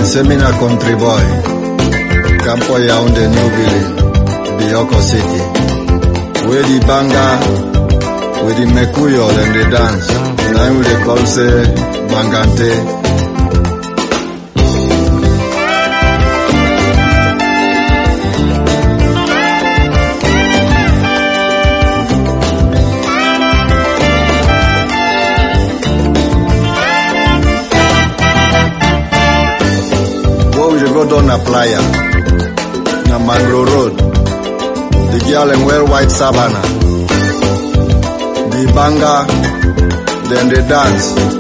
say me na country boy. Campo Yaounde New Village, Bioko City. Where the banga, with the mekuyo and the dance. Now we dey call say bangante. Where we dey go down na playa. Na Magro Road. The girl dem wear white savannah. The banga, then they dance.